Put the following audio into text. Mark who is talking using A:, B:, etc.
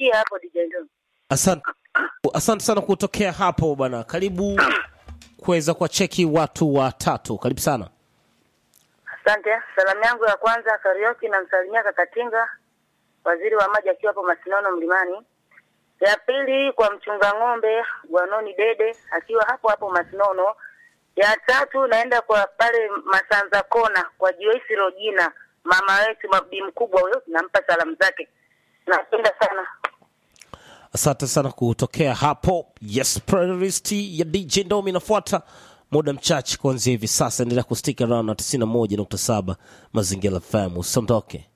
A: niishie hapo DJ Ndo.
B: Asante, asante sana kutokea hapo bwana. Karibu kuweza kuwacheki watu watatu. Karibu sana.
A: Asante. Salamu yangu ya kwanza Karioki namsalimia Kakatinga, waziri wa maji akiwa hapo Masinono Mlimani. Ya pili kwa mchunga ng'ombe Gwanoni Dede akiwa hapo hapo Masinono. Ya tatu naenda kwa pale Masanza Kona kwa Joyce Rogina, mama wetu mabi mkubwa huyo, nampa salamu zake. Napenda sana.
B: Asante sana kutokea hapo. Yes, playlist ya DJ Ndomi inafuata muda mchache kuanzia hivi sasa. Endelea kustika around na 91.7 Mazingira FM. Usiondoke.